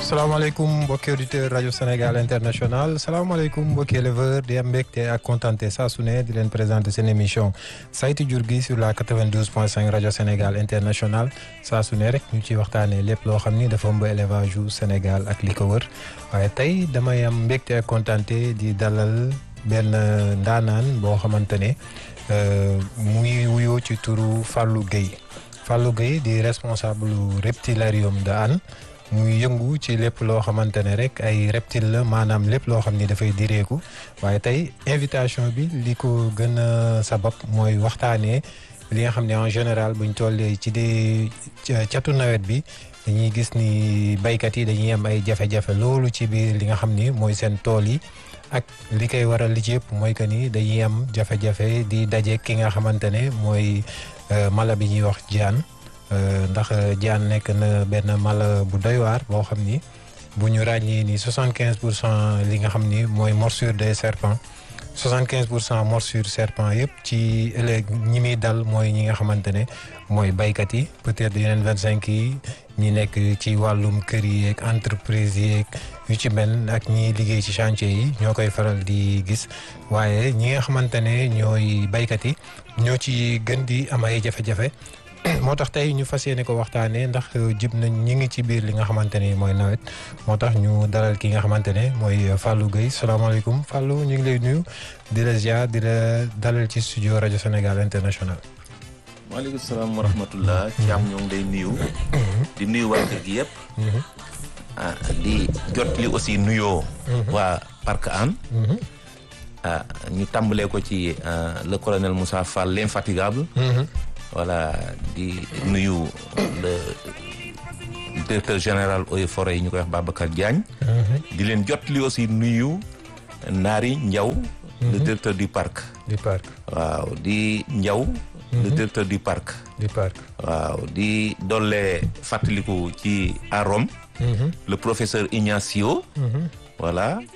salaamaaleykum mbokki auditeur rajo Sénégal international salaamaaleykum mbokki éleveur di am mbégte ak kontaante saa su ne di leen présenter seen émission saytu jur gi sur la 92.5 rajo Sénégal international saa su ne rek ñu ci waxtaanee lépp loo xam ni dafa ëmb élevage yu Sénégal ak li ko wër waaye tey damay am mbégte ak kontaante di dalal benn ndaanaan boo xamante ne muy wuyoo ci turu Fallou Guèye Fallou Guèye di responsable reptilarium de Hann muy yëngu ci lépp loo xamante ne rek ay reptile la maanaam lépp loo xam ni dafay direeku waaye tey invitation bi li ko gën a sabab mooy waxtaanee li nga xam ne en général buñ tollee ci di catu nawet bi dañuy gis ni baykat yi dañuy am ay jafe-jafe loolu ci biir li nga xam ni mooy seen tool yi ak li koy waral li ci yëpp mooy que ni dañuy am jafe-jafe di daje ki nga xamante ne mooy mala bi ñuy wax jaan ndax jaan nekk na benn mala bu doy waar boo xam ni bu ñu ràññee ni soixante quinze pour cent li nga xam ni mooy morsure des serpents soixante quinze pour cent morsure serpent yëpp ci ëllëg ñi muy dal mooy ñi nga xamante ne mooy baykat yi peut-être yeneen vingt cinq yi ñi nekk ci wàllum kër yi yeeg entreprise yeeg yu ci mel ak ñi liggéey ci chantier yi ñoo koy faral di gis waaye ñi nga xamante ne ñooy baykat yi ñoo ci gën di am ay jafe-jafe moo tax tey ñu fas yéene ko waxtaanee ndax jib nañ ñi ngi ci biir li nga xamante ni mooy nawet moo tax ñu dalal ki nga xamante ne mooy Fallou Guèye salaamaaleykum Fallou ñu ngi lay nuyu di la ziar di la dalal ci studio rajo Sénégal international. maaleykum salaam wa rahmatullah. Thiam ñoo ngi lay nuyu. di nuyu waa kër gi yëpp. ah di jot li aussi nuyoo. waa Parc Hann. ah ñu tàmbalee ko ci le colonel Moussa Fall l'infatigable. voilà di nuyu le directeur général eaux et forêts yi ñu koy wax Babacar Diagne. di leen jot li aussi nuyu Naari Ndiaw. le directeur du parc. du parc waaw di Ndiaw. le directeur du parc. du parc waaw di dolle fàttaliku ci à Rome. le professeur Ignacio. voilà